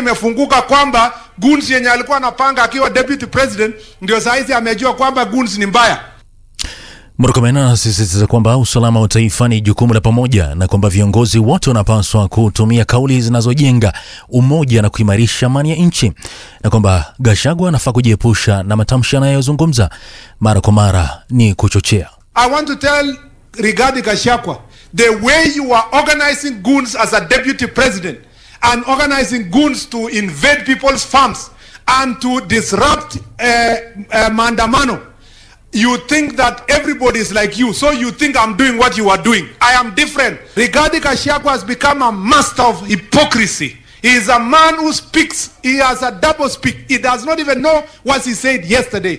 imefunguka kwamba guns yenye alikuwa anapanga akiwa deputy president ndio sahizi amejua kwamba guns ni mbaya. Murkomen anasisitiza kwamba usalama wa taifa ni jukumu la pamoja na kwamba viongozi wote wanapaswa kutumia kauli zinazojenga umoja na kuimarisha amani ya nchi, na kwamba Gachagua anafaa kujiepusha na matamshi anayozungumza mara kwa mara ni kuchochea. I want to tell Rigathi Gachagua the way you are organizing goons as a deputy president and organizing goons to invade people's farms and to disrupt uh, uh, maandamano you think that everybody is like you so you think i'm doing what you are doing i am different Rigathi Gachagua has become a master of hypocrisy he is a man who speaks he has a double speak he does not even know what he said yesterday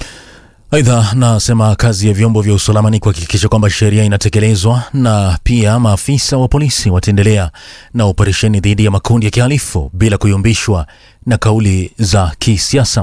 Aidha, nasema kazi ya vyombo vya usalama ni kuhakikisha kwamba sheria inatekelezwa na pia maafisa wa polisi wataendelea na operesheni dhidi ya makundi ya kihalifu bila kuyumbishwa na kauli za kisiasa.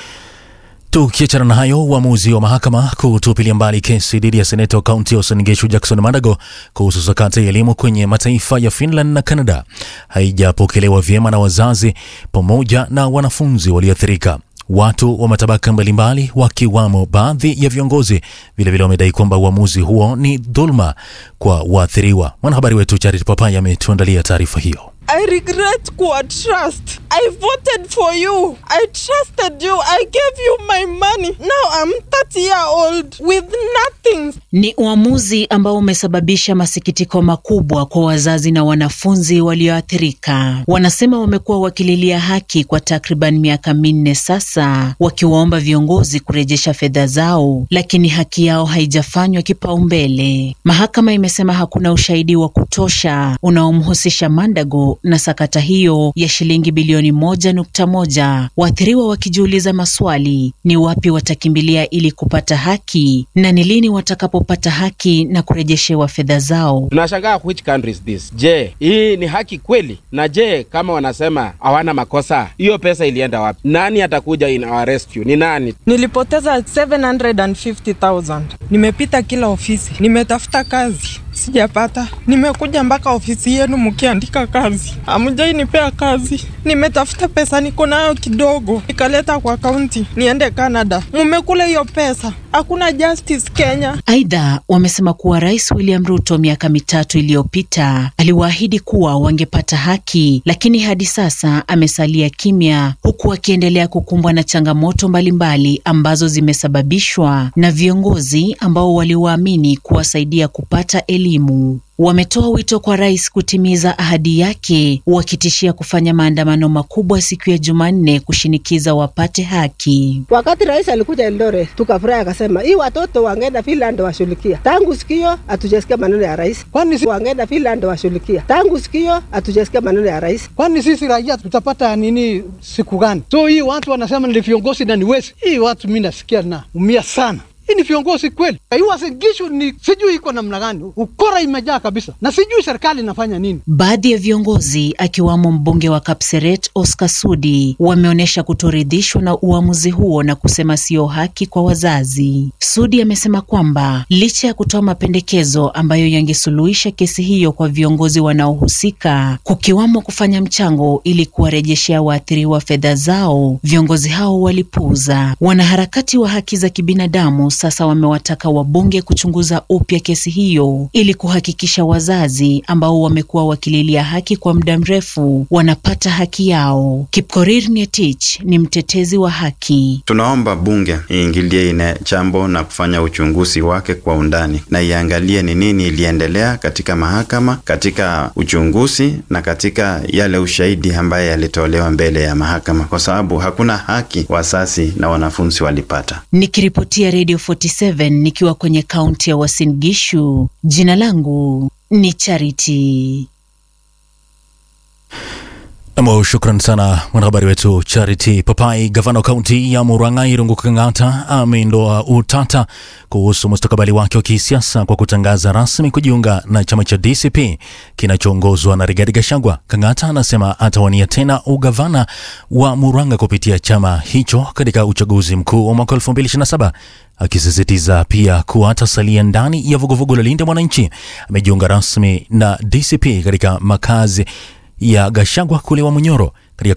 Tukiachana na hayo, uamuzi wa mahakama kutupilia mbali kesi dhidi ya seneta wa kaunti ya Uasin Gishu Jackson Madago kuhusu sakata ya elimu kwenye mataifa ya Finland na Canada haijapokelewa vyema na wazazi pamoja na wanafunzi walioathirika. Watu wa matabaka mbalimbali wakiwamo baadhi ya viongozi vilevile wamedai kwamba uamuzi huo ni dhuluma kwa waathiriwa. Mwanahabari wetu Charity Papai ametuandalia taarifa hiyo. I regret kuwa trust. I voted for you. I trusted you. I gave you my money. Now I'm 30 year old with nothing. Ni uamuzi ambao umesababisha masikitiko makubwa kwa wazazi na wanafunzi walioathirika. Wanasema wamekuwa wakililia haki kwa takriban miaka minne sasa, wakiwaomba viongozi kurejesha fedha zao, lakini haki yao haijafanywa kipaumbele. Mahakama imesema hakuna ushahidi wa kutosha unaomhusisha Mandago na sakata hiyo ya shilingi bilioni moja nukta moja. Waathiriwa wakijiuliza maswali, ni wapi watakimbilia ili kupata haki na ni lini watakapopata haki na kurejeshewa fedha zao. Tunashangaa which country is this? Je, hii ni haki kweli? Na je, kama wanasema hawana makosa, hiyo pesa ilienda wapi? Nani atakuja in our rescue? Ni nani? Nilipoteza 750,000. Nimepita kila ofisi, nimetafuta kazi sijapata. Nimekuja mpaka ofisi yenu mkiandika kazi, hamjainipea kazi. Nimetafuta pesa, niko nayo kidogo, nikaleta kwa kaunti niende Canada. Mumekula hiyo pesa, hakuna justice Kenya. Aidha, wamesema kuwa Rais William Ruto miaka mitatu iliyopita aliwaahidi kuwa wangepata haki, lakini hadi sasa amesalia kimya, huku akiendelea kukumbwa na changamoto mbalimbali ambazo zimesababishwa na viongozi ambao waliwaamini kuwasaidia kupata elimu. Wametoa wito kwa rais kutimiza ahadi yake, wakitishia kufanya maandamano makubwa siku ya Jumanne kushinikiza wapate haki. Wakati rais alikuja Eldoret, tukafurahi akasema hii watoto wangeenda Finland washughulikia. Tangu sikio hatujasikia maneno ya rais. Kwani si wangeenda Finland washughulikia? Tangu sikio hatujasikia maneno ya rais. Kwani sisi raia tutapata nini siku gani? So hii watu wanasema ni viongozi na ni wezi. Hii watu mimi nasikia na umia sana. Hii ni viongozi kweli? Hii Uasin Gishu ni sijui iko namna gani, ukora imejaa kabisa, na sijui serikali inafanya nini. Baadhi ya viongozi akiwamo mbunge wa Kapseret Oscar Sudi wameonyesha kutoridhishwa na uamuzi huo na kusema sio haki kwa wazazi. Sudi amesema kwamba licha ya kutoa mapendekezo ambayo yangesuluhisha kesi hiyo kwa viongozi wanaohusika, kukiwamo kufanya mchango ili kuwarejeshea waathiriwa fedha zao, viongozi hao walipuuza. Wanaharakati wa haki za kibinadamu sasa wamewataka wabunge kuchunguza upya kesi hiyo ili kuhakikisha wazazi ambao wamekuwa wakililia haki kwa muda mrefu wanapata haki yao. Kipkorir Ngetich ni mtetezi wa haki. Tunaomba bunge iingilie ine jambo na kufanya uchunguzi wake kwa undani na iangalie ni nini iliendelea katika mahakama, katika uchunguzi na katika yale ushahidi ambaye yalitolewa mbele ya mahakama, kwa sababu hakuna haki wazazi na wanafunzi walipata. Nikiripotia Radio 47 nikiwa kwenye kaunti ya Uasin Gishu. Jina langu ni Charity. Nam, shukran sana mwanahabari wetu Charity Papai. Gavana wa kaunti ya Murang'a Irungu Kang'ata ameondoa utata kuhusu mustakabali wake wa kisiasa kwa kutangaza rasmi kujiunga na chama cha DCP kinachoongozwa na Rigathi Gachagua. Kang'ata anasema atawania tena ugavana wa Murang'a kupitia chama hicho katika uchaguzi mkuu wa mwaka 2027 akisisitiza pia kuwa atasalia ndani ya vuguvugu la Linda Mwananchi. Amejiunga rasmi na DCP katika makazi ya Gachagua kule wa Munyoro